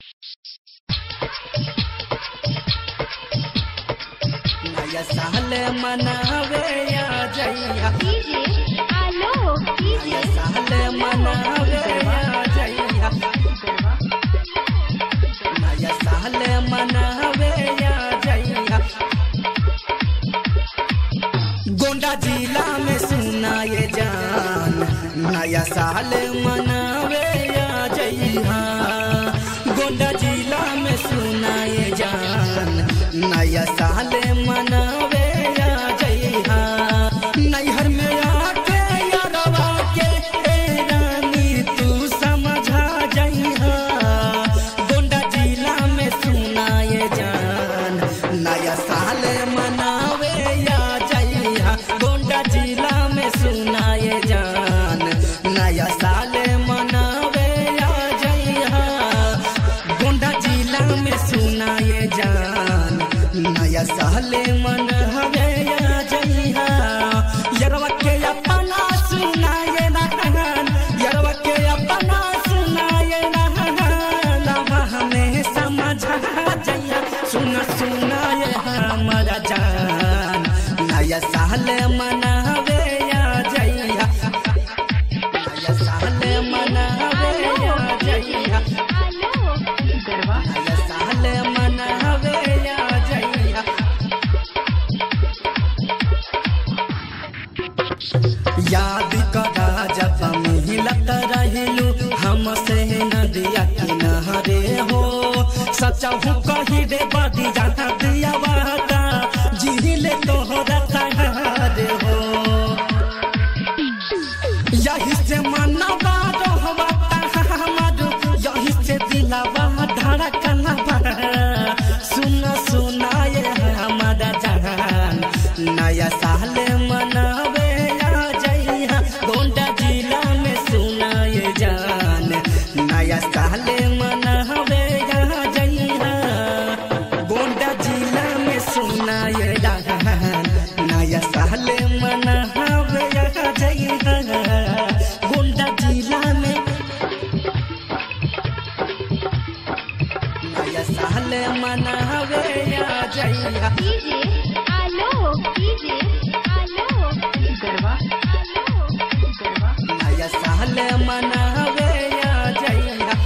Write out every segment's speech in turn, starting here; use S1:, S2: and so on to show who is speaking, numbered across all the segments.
S1: नया साल मनावे या जइया
S2: डीजे आलो डीजे
S1: नया साल मनावे या जइया नया साल मनावे या जइया गोंडा जिला में सुनाए जान नया साल मनावे या जइहा गोंडा जिला में सुनाए जान नया साल मनावे या जइहा नैहर में आके यारवा के ए रानी तू समझा जइहा गोंडा जिला में सुनाए जान नया साल मनावे या जइहा गोंडा जिला में सुनाए जान नया साल मनावे या जइहा गोंडा जिला में सुनाए जान नया साल मनावे या जइहा यरवा के अपना सुनाए रहन यरवा के अपना सुनाए रहन लवा हमें समझा जइया सुना सुनाए हमारा जान नया साल मनावे या जइया नया साल मनावे या जइया
S2: आलो गरबा
S1: नया साल मनावे या जइया याद करा जब मिलत रहिलू हमसे नदिया किनारे हो सचहु कही रे बदी जहाँ दिया वादा जिहिले तोहरा सहारे हो यही से मनवा रहवा हमार यही से दिलावा धड़कनवा सुन सुनाए हमारा जहान नया साल मनावे आ जइहा गोंडा जिला में सुनाए जान नया साल मनावे आ जइहा गोंडा जिला में सुनाए जान नया साल मनावे आ जइहा गोंडा जिला में नया साल मनावे आ जइहा
S2: डीजे आलो डीजे आलो गरबा आलो गरबा
S1: नया साल मनावे आ जइहा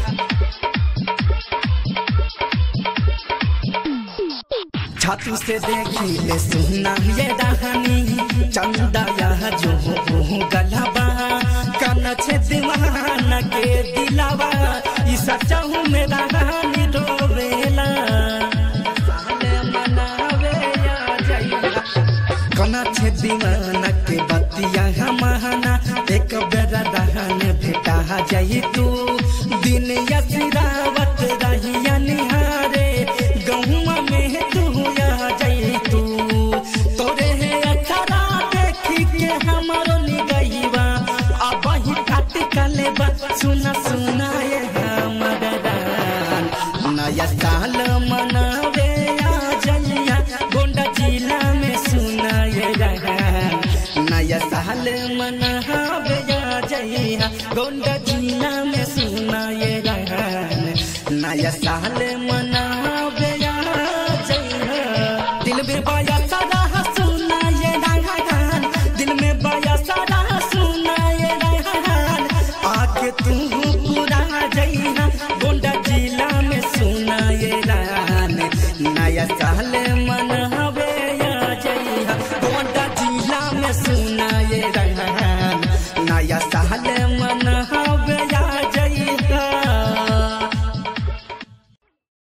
S1: छातू से देखी ले सुना ये रहानी चंदा यह जो हो गलबा कन छे दीवाना के दिलावा ई सचहु में रहानी रोवेला साल मनावे आ जइहा कना छे दीवाना के बतिया हमाना एक बेर रहन भेटा जाई तू दिन यसिरावत रहिया निहारे गहुआ में तू आ जाई तू तोरे है अखरा देखी के हमारो निगईवा अब ही काट कलेबा सुना सुना ये हमर दान नया साल मनावे आ जइया गोंडा जिला में सुनाए रहन नया साल मनावे आ जइया गोंडा जिला में सुनाए रहन नया साल मनावे आ जइया दिल में बाया सारा सुनाए रहन दिल में बाया सारा सुनाए रहन आके तू पूरा जइना गोंडा जिला में सुनाए रहन नया साल मनावे आ जइहा गोंडा जिला में सुन